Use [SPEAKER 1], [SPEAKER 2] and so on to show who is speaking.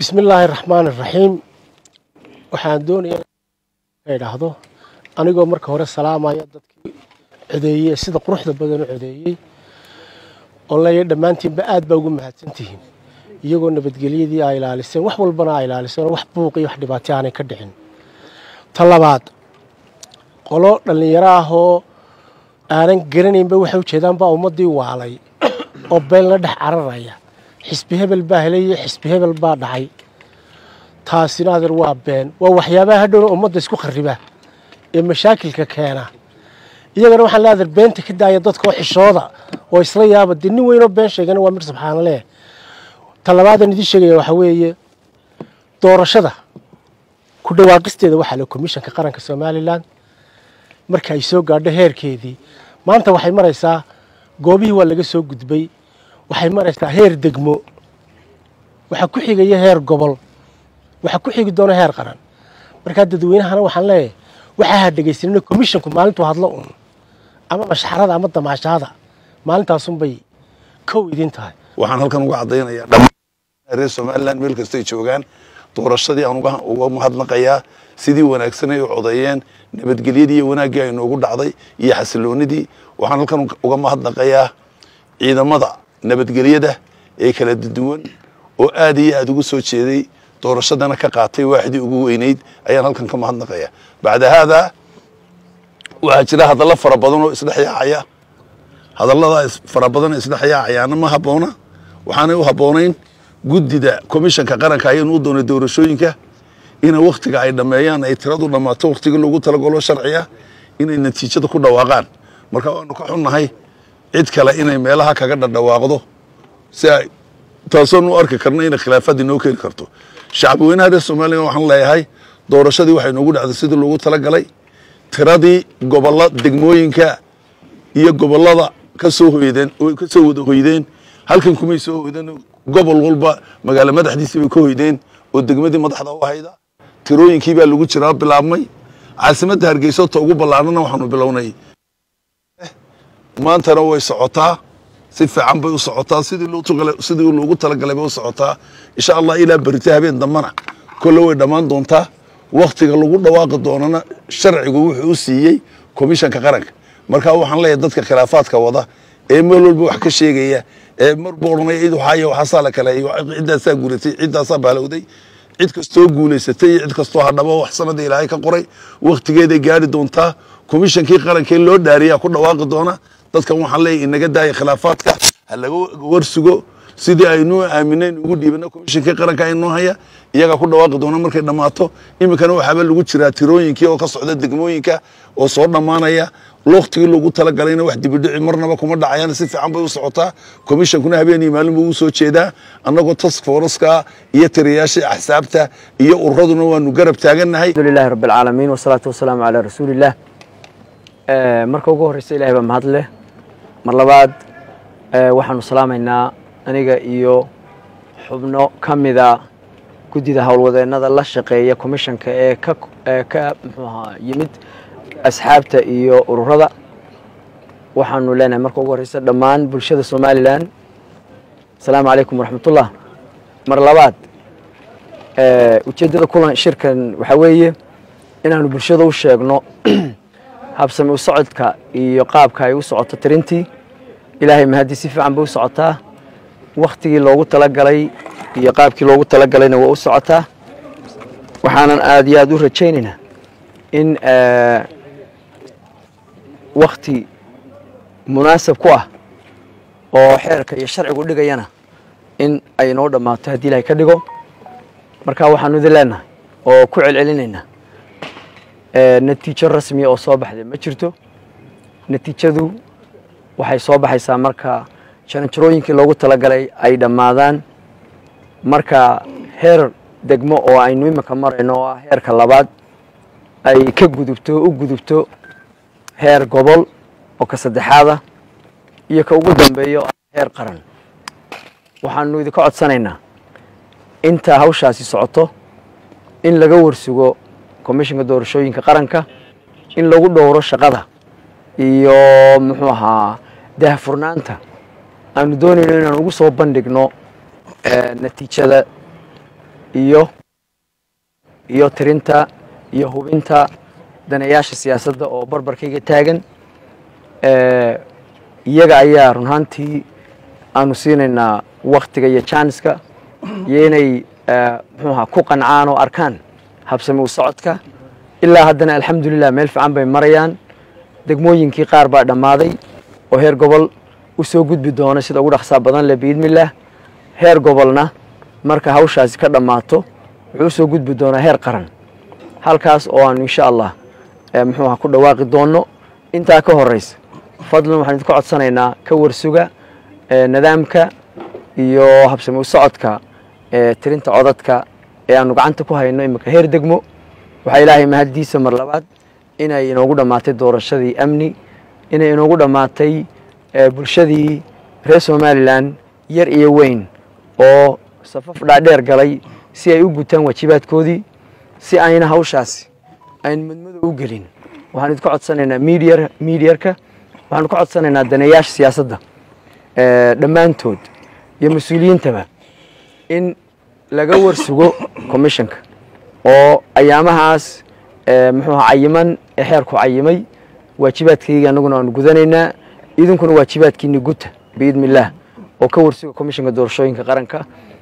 [SPEAKER 1] bismi illaahi raxmaan iraxiim waxaan doonayaa ka idhaahdo anigoo marka hore salaamaya dadkii codeeyey sida quruxda badan u codeeyey oo leeya dhammaantiinba aad baa ugu mahadsantihiin iyagoo nabadgelyadii a ilaaliseen wax walbana a ilaaliseen oo wax buuq iyo wax dhibaato aanay ka dhicin ta labaad qolo dhallinyaro ah oo aanan garanaynba waxay ujeedaan baa ummaddii waalay oo been la dhex cararaya xisbi hebel baa helaya xisbi hebel baa dhacay taasina adeer waa been waa waxyaabaha hadhowna ummadda isku khariba ee mashaakilka keena iyagana waxaan le adeer beenta ka daaya dadka oo xishooda oo isla yaaba dee nin weynoo been sheegana waa mir subxaana leh ta labaadan idiin sheegaya waxaa weeye doorashada ku dhawaaqisteeda waxaa le komishanka qaranka somalilan marka ay soo gaadho heerkeedii maanta waxay maraysaa goobihii waa laga soo gudbay waxay maraysaa heer degmo waxaa ku xigaya heer gobol waxaa ku xigi doona heer qaran markaa dadweynahana waxaan leeyahay waxaa ha dhegaysanina commissionku maalintuu hadlo un ama mashxarada ama damaashaada maalintaasunbay kow idin tahay
[SPEAKER 2] waxaan halkan uga caddaynayaa dhammaan reer somalilan meel kastay joogaan doorashadii aan uga mahadnaqayaa sidii wanaagsan ay u codeeyeen nabadgelyadii iyo wanaaggii ay noogu dhacday iyo xasiloonidii waxaan halkan uga mahadnaqayaa ciidamada nabadgelyada ee kala duwan oo aad iyo aad ugu soo jeeday doorashadana ka qaatay waaxdii ugu weynayd ayaan halkan ka mahadnaqaya bacda haadaa waxaa jira hadallo fara badan oo isdhex yaacaya hadallada fara badan oo isdhex yaacayaana ma habboona waxaanay u habboonayn guddida komishanka qaranka ayaynu u doonay doorashooyinka ina wakhtiga ay dhammeeyaan ay tiradu dhammaato wakhtiga loogu talagalo sharciga inay natiijada ku dhawaaqaan marka waanu ka xunnahay cid kale inay meelaha kaga dhadhawaaqdo si ay taasoonu arki karno inay khilaafaad inoo keeni karto shacabweynaha reer somalilan waxaan leeyahay doorashadii waxay noogu dhacday sidii loogu talagalay tiradii gobolla degmooyinka iyo gobollada ka soo hoydeen oo ka soo wada hoydeen halkan kumay soo hoydeen gobol walba magaalo madaxdiisii bay ka hoydeen oo degmadii madaxda u hayda tirooyinkii baa lagu jiraa bilaabmay caasimadda hargeysa ta ugu ballaarnana waxaanu bilownay maantana way socotaa si fiican bay u socotaa sidii loogu talagalay bay u socotaa insha allah ilaa berita habeen dambana kolle way dhammaan doontaa wakhtiga lagu dhawaaqi doonana sharcigu wuxuu u siiyey komishanka qaranka marka waxaan leeyahay dadka khilaafaadka wada ee meel walba wax ka sheegaya ee marbu odhanaya cid waxaaya waxaasaa la kaleeyo ciddaasaa guulatay ciddaasaa baalowday cid kastoo guulaysatay iyo cid kastoo hadhabo wax sanada ilaahay ka qoray wakhtigeeday gaari doontaa komishankii qarankee loo dhaariyaa ku dhawaaqi doona dadkan waxaan leeyahay inaga daaya khilaafaadka ha laga warsugo sidii aynuu aaminayn ugu dhiibana komishankii qaranka aynoo haya iyagaa ku dhawaaqi doona markay dhammaato iminkana waxaaba lagu jiraa tirooyinkii oo ka socda degmooyinka oo soo dhammaanaya wakhtigii loogu talagalayna wax dibidhici marnaba kuma dhacayaan si fiican bay u socotaa komishankuna habeenii maalin buu u soo jeedaa annagoo task forska iyo tiriyaasha axsaabta iyo ururaduna waanu garab taagannahay
[SPEAKER 3] alxamdulilahi rabbi alcaalamiin wasalaatu wasalaamu calaa rasuulillaah marka ugu horreysa ilahay baa mahad leh mar labaad waxaanu salaamaynaa aniga iyo xubno ka mida guddida howlwadeennada la shaqeeya komishanka ee ka ee ka muxuu ahaa yimid asxaabta iyo ururada waxaanu leenahay marka ugu horreysa dhammaan bulshada somalilan asalaamu calaykum waraxmatullah mar labaad ujeeddada kulan shirkan waxaa weeye inaanu bulshada u sheegno habsami u socodka iyo qaabka ay u socoto tirintii ilaahay mahadii si fiican bay u socotaa wakhtigii loogu talagalay iyo qaabkii loogu talagalayna waa u socotaa waxaanan aada iyo aada u rajaynaynaa in wakhti munaasab ku ah oo xeerka iyo sharcigu dhigayana in ay noo dhammaato haddii ilahay ka dhigo marka waxaanu idin leenahay oo ku celcelinaynaa natiijo rasmiya oo soo baxday ma jirto natiijadu waxay soo baxaysaa marka jaranjarooyinkii loogu talagalay ay dhammaadaan marka heer degmo oo aynu iminka marayno oo ah heerka labaad ay ka gudubto u gudubto heer gobol oo ka saddexaada iyo ka ugu dambeeya oo ah heer qaran waxaanu idinka codsanaynaa inta hawshaasi socoto in laga warsugo komishanka doorashooyinka qaranka in lagu dhowro shaqada iyo muxuu ahaa daahfurnaanta aanu doonayno inaan ugu soo bandhigno natiijada iyo iyo tirinta iyo hubinta daneeyaasha siyaasadda oo barbarkayga taagan iyaga ayaa run ahaantii aanu siinaynaa waktiga iyo jaaniska iyo inay muxuuha ku qancaan oo arkaan habsami u socodka ilaa haddana alxamdulilah meel fiican bay marayaan degmooyinkii qaar baa dhammaaday oo heer gobol u soo gudbi doona sida ugu dhaqsaa badan leh biidnillaah heer gobolna marka hawshaasi ka dhammaato wuxuu usoo gudbi doonaa heer qaran halkaas oo aanu insha allah muxuuha ku dhawaaqi doonno intaa ka horeysa fadlan waxaan idinka codsanaynaa ka warsuga nidaamka iyo habsami u socodka tirinta codadka ee aanu gacanta ku hayno imika heer degmo waxaa ilaahay mahaddiisa mar labaad inay inoogu dhammaatay doorashadii amni inay inoogu dhammaatay bulshadii reer somalilan yar iyo weyn oo safaf dhaadheer galay si ay u gutaan waajibaadkoodii si ayna hawshaasi ayn madmadow u gelin waxaan idinka codsanaynaa midiya miidiyarka waxaanu ka codsanaynaa daneeyaasha siyaasadda dhammaantood iyo mas-uuliyiintaba in laga warsugo commissionka oo ayaamahaas muxuuha cayiman ee xeerku cayimay waajibaadkayga annaguna aanu gudanaynaa idinkuna waajibaadkiini guta biidni illaah oo ka warsuga commissionka doorashooyinka qaranka